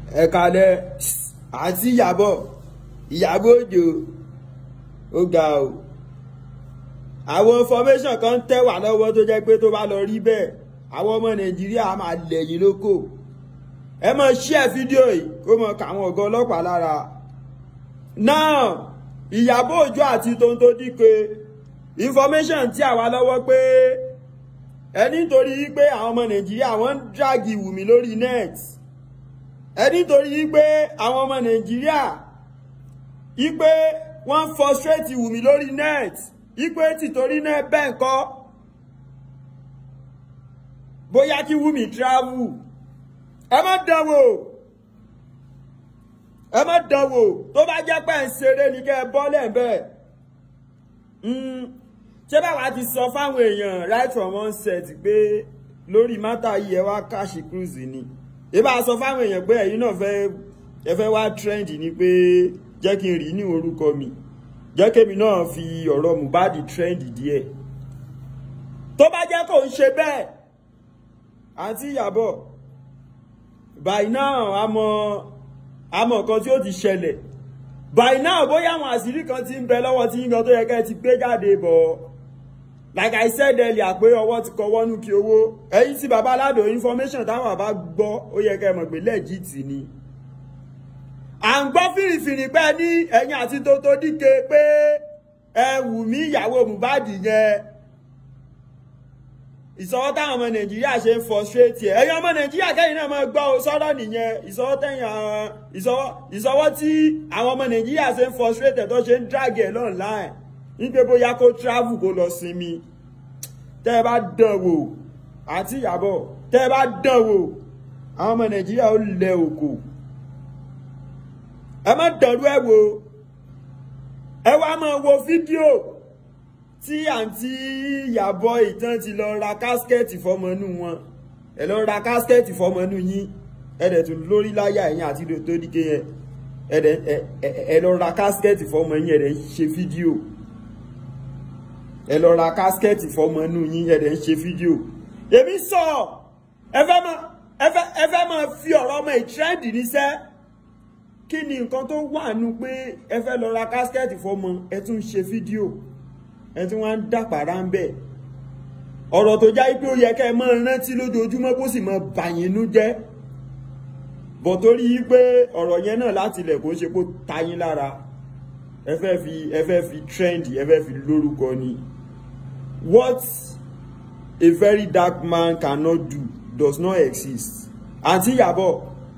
ẹ kalẹ̀ àti ìyàbọ̀ ìyàbọ̀ òjò ó ga o àwọn information kan ń tẹ̀ wá lọ́wọ́ tó jẹ́ pé tó bá lọ rí bẹ́ẹ̀ àwọn ọmọ nàìjíríà máa lẹ̀yìn lóko ẹ mọ̀ share fídíò yìí kó mọ̀ káwọn ọ̀gá ọlọ́pàá lára náà ìyàbọ̀ òjò àti tonto díke information tí àwa lọ́wọ́ pé ẹni nítorí pé àwọn ọmọ nàìjíríà wọ́n ń dragi Wùmí lórí net ẹni nítorí pé àwọn ọmọ nàìjíríà ipe wọ́n frustrate Wùmí lórí net ipe tìtorí náà bẹ́ẹ̀ kọ́ bóyá kí Wùmí travel ẹ má dánwò ẹ má dánwò tó bá jẹ́ pé ń ṣeré ni kẹ́ ẹ bọ́lẹ̀ bẹ́ẹ̀ ṣé báwa ti sọ fáwọn èèyàn right from onset pé lórí mátà yìí ẹ wá káàṣì cruise ni ìbá sọ fáwọn èèyàn pé ẹ̀yin náà fẹ́ ẹ fẹ́ wá trend ni pé jẹ́ kí n rí ní orúkọ mi jẹ́ kémi náà fi ọ̀rọ̀ Mohbad trend díẹ̀ tó bá jẹ́ kó ń ṣe bẹ́ẹ̀ àǹtí Ìyábọ̀ by now àmọ́ àmọ́ nǹkan tí ó ti ṣẹlẹ̀ by now bóyá àwọn àṣírí kan ti ń bẹ lọ́wọ́ tí yíyan tó yẹ kẹ́ ẹ ti gbé jáde bọ̀ like I said earlier pé ọwọ́ ti kọwọ́ nù kí owó ẹ̀yìn tí baba aládò information táwọn àbá gbọ́ ó yẹ kẹ́ ẹ mọ̀ pé legit ni à ń gbọ́ fìrìfìrì pé ní ẹ̀yìn àti Tonto Dike pé ẹ Wùmí ìyàwó Mohbad yẹn ìsọwọ́ táwọn ọmọ nàìjíríà ṣe ń frustrate ẹ̀ ẹ̀yin ọmọ nàìjíríà kẹ́yìn náà máa gbọ́ ọ sọ́dọ̀ nìyẹn ìsọwọ́ tẹ̀yìn ìsọwọ́ ìsọwọ́ tí àwọn ọmọ nàìjíríà ṣe ń frustrate ẹ̀ tó ṣe ń drag ẹ̀ online nígbè bóyá kó travel kó lọ sinmi tẹ́ ẹ bá dán wò àti ìyàbọ̀ tẹ́ ẹ bá dán wò àwọn ọmọ nàìjíríà ó lẹ òkò ẹ má dàrú ẹ wò ẹ wá máa wo fídíò tí àǹtí Ìyábọ̀ ìtàn ti lọ ra kásikẹ́ẹ̀tì fọmọnú wọn ẹ lọ ra kásikẹ́ẹ̀tì fọmọnú yín ẹ dẹ̀ tún lórí láyà ẹ̀yìn àti Tonto Dike yẹn ẹ dẹ̀ ẹ lọ ra kásikẹ́ẹ̀tì fọmọ yín ẹ dẹ̀ ṣe fídíò ẹ lọ ra kásikẹ́ẹ̀tì fọmọnú yín ẹ dẹ̀ ṣe fídíò èmi sọ ẹ fẹ́ máa ẹ fẹ́ ẹ fẹ́ máa fi ọ̀rọ̀ ọmọ ìtrẹ́ǹdì níṣẹ́ kí ni nǹkan tó wà nù pé ẹ fẹ́ lọ ra kásikẹ́ẹ̀tì fọmọ ẹ tún ṣe fídíò ẹ tí wọ́n ń dàpàrà ń bẹ̀ ọ̀rọ̀ tó já pé ó yẹ kẹ́ ẹ máa rántí lójoojúmọ́ kó sì máa bàyínú jẹ́ bọ̀ torí pé ọ̀rọ̀ yẹn náà láti ilẹ̀ kó ṣe kó tayín lára ẹ fẹ́ fi ẹ fẹ́ fi trend ẹ fẹ́ fi lórúkọ ni what a very dark man cannot do does not exist àǹtí Ìyábọ̀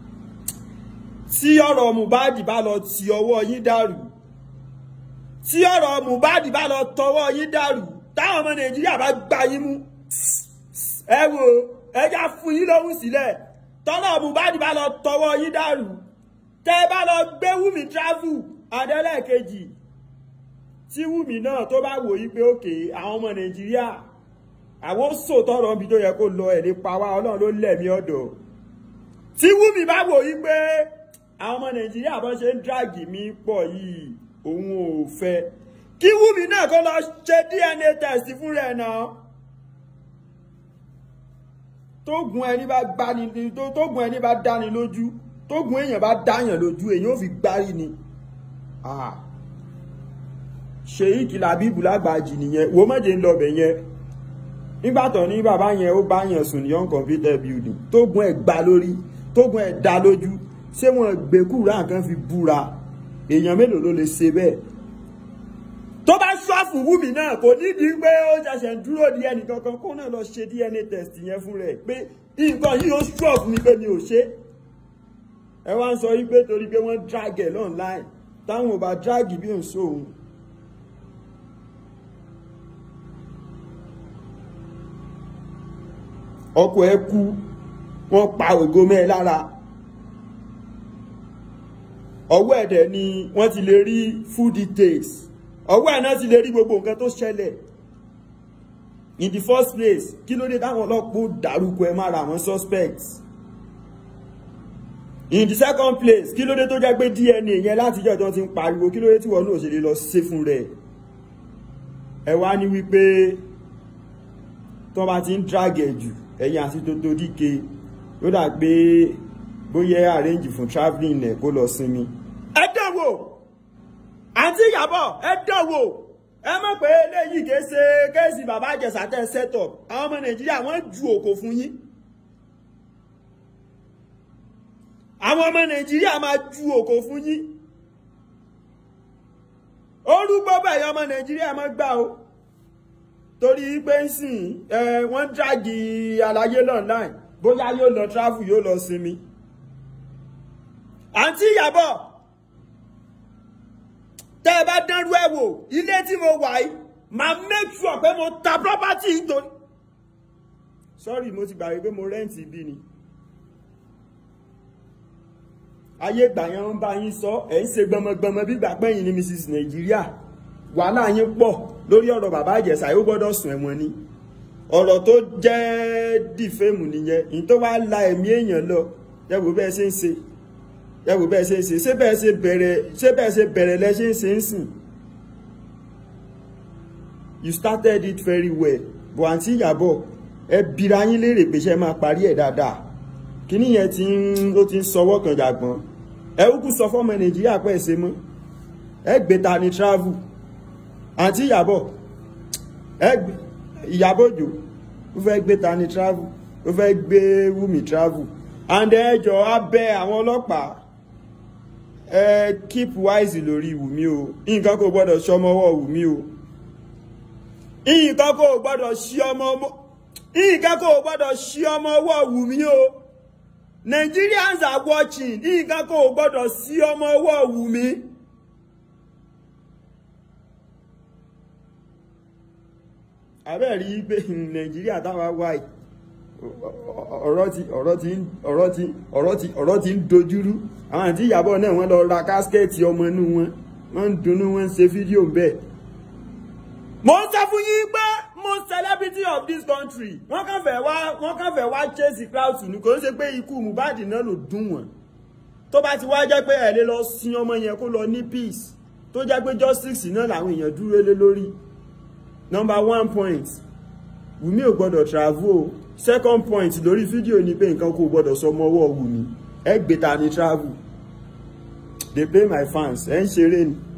tí ọ̀rọ̀ Mohbad bá lọ ti ọwọ́ yín dàrú tí ọ̀rọ̀ Mohbad bá lọ tọwọ́ yín dàrú táwọn ọmọ Nàìjíríà bá gbá yín mú ẹ wo ẹja fún yín lóhùn sílẹ̀ tọ́lọ̀ Mohbad bá lọ tọwọ́ yín dàrú tẹ́ ẹ bá lọ gbé Wùmí travel adẹ́lẹ́kejì tí Wùmí náà tó bá wò yí pé òkè àwọn ọmọ Nàìjíríà àwọn sòtọ́rọ̀ ibi tó yẹ kó lọ ẹ̀ lè pa wá Ọlọ́run ló lẹ̀mí ọ̀dọ̀ tí Wùmí bá wò yí pé àwọn ọmọ Nàìjíríà bọ́n ṣe ń dráàgì mí pọ̀ yìí òun ò fẹ́ kí Wùmí náà kó lọ ṣe DNA test fún rẹ̀ náà tógun ẹni bá gbani tógun ẹni bá dáni lójú tógun èèyàn bá dáyàn lójú èèyàn ò fi gbárí ni Sheikh Labeeb Lagbaji nìyẹn wo mọ̀jẹ̀ ń lọ bẹ̀ yẹn nígbà tó ní bàbá yẹn ó bá yẹn sùn ní uncompleted building tógun ẹ̀ gbá lórí tógun ẹ̀ dá lójú ṣé wọn gbẹkúrà nǹkan fi búra èèyàn mélòó ló lè ṣe bẹ́ẹ̀ tó bá ṣọ́ọ̀fù Wùmí náà kò nídìí pé ó ṣẹ̀ṣẹ̀ ń dúró di ẹnì kankan kó náà lọ ṣe DNA test yẹn fún rẹ̀ pé nǹkan yìí ó ṣọ́ọ̀fù mi pé mi ò ṣe ẹ wá ń sọ yí pé torí pé wọ́n drag ẹ̀ online táwọn ò bá drag bí òun sóhun. ọkọ ẹ kú wọ́n pa ògo mẹ́ ẹ lára ọwọ́ ẹ̀dẹ̀ ni wọ́n ti lè rí full details ọwọ́ ẹ̀ náà ti lè rí gbogbo nǹkan tó ṣẹlẹ̀ in the first place kí ló dé táwọn ọlọ́pàá dárúkọ ẹ mára àwọn suspects in the second place kí ló dé tó jẹ́ pé DNA yẹn láti jẹ́ tó ti ń pariwo kí ló dé tí wọ́n náà ṣe lè lọ ṣe fún rẹ̀ ẹ wá ní wípé tó bá ti ń drag ẹ̀ jù ẹ̀yìn àti Tonto Dike ló dà pé bóyá arrange fún travelling ẹ̀ kó lọ sinmi. ẹ dánwò àǹtí Ìyábọ̀ ẹ dánwò ẹ mọ̀ pé eléyìí kìí ṣe kéèsì bàbá Ìjẹ̀ṣà tẹ̀ set up àwọn ọmọ Nàìjíríà wọ́n ju òkò fún yín. àwọn ọmọ Nàìjíríà máa ju òkò fún yín. orúgbó bẹ̀yẹ ọmọ Nàìjíríà máa gbà o torí pé ń sìn ẹ wọ́n dráàgì àlàyé online bóyá yóò lọ travel yóò lọ sinmi. àǹtí Ìyábọ̀ tẹ́ ẹ bá dánrú ẹ̀ wò ilé tí mo wà yìí máa make sure pé mo ta property nítorí. sorry mo ti gbàgbé pé mo rẹ́ǹtì ibi ni. ayé ìgbà yẹn ń bá yín sọ ẹ̀ ń ṣe gbọmọgbọmọ bí gbà pẹ́yìn ní Mrs Nàìjíríà wàhálà yín pọ̀ lórí ọ̀rọ̀ bàbá Ìjẹ̀ṣà yóò gbọ́dọ̀ sùn ẹ̀wọ̀n ni ọ̀rọ̀ tó jẹ́ dìfẹ́mù nìyẹn ìyẹn tó wá la ẹ̀mí èèyàn lọ yẹ̀wò bẹ́ẹ̀ ṣe ń ṣe yẹ̀wò bẹ́ẹ̀ ṣe ń ṣe ṣé bẹ́ẹ̀ ṣe bẹ̀rẹ̀ ṣé bẹ́ẹ̀ ṣe bẹ̀rẹ̀ lẹ́ ṣe ń ṣe ń sìn you started it very well bọ̀ àǹtí Ìyábọ̀ ẹ bira yín léèrè pé ṣe máa parí ẹ̀ dáadáa kíní yẹn ti ń ó ti ń sọwọ́ kan jàgbọ́n ẹ kúkú sọ fọ́mọ Nàìjíríà pẹ́ ṣe mọ́ ẹ gbé ta ni travel àǹtí Ìyábọ̀ ẹ gbé Ìyábọ̀ Òjó ó fẹ́ gbé Tani travel ó fẹ́ gbé Wumi travel and ẹjọ́ abẹ́ àwọn ọlọ́pàá ẹ keep wise lórí Wumi o nǹkan kò gbọ́dọ̀ ṣọmọwọ́ Wumi o nǹkan kò gbọ́dọ̀ ṣí ọmọ nǹkan kò gbọ́dọ̀ ṣí ọmọ ọwọ́ Wumi o Nigerians are watching nǹkan kò gbọ́dọ̀ ṣí ọmọ ọwọ́ Wumi. abẹ́ẹ̀ rí pé nàìjíríà táwa wà yìí ọ̀rọ̀ ti ọ̀rọ̀ ti ọ̀rọ̀ ti ọ̀rọ̀ ti ọ̀rọ̀ ti ń dojúrú àwọn àti ìyàbọ̀ náà wọ́n lọ ra kásikẹ́ẹ̀tì ọmọ inú wọn wọ́n ń dunnú wọ́n ń ṣe fídíò bẹ́ẹ̀. mo ń sọ fún yín pé most celebrity of this country wọ́n kàn fẹ́ wá wọ́n kàn fẹ́ wá chase crowd ní kò ń ṣe pé ikú Mohbad náà ló dùn wọ́n tó bá ti wá jẹ́ pé ẹ̀ lè lọ sin ọmọ yẹn kó lọ ní peace tó jẹ́ pé justice náà làwọn èèyàn dúró lé lórí number one point Wùmí ò gbọ́dọ̀ travel o second point lórí fídíò ni pé nǹkan kò gbọ́dọ̀ sọmọ ọwọ́ Wùmí ẹ gbé ta ni travel dey pay my fans ẹ ń ṣeré ni.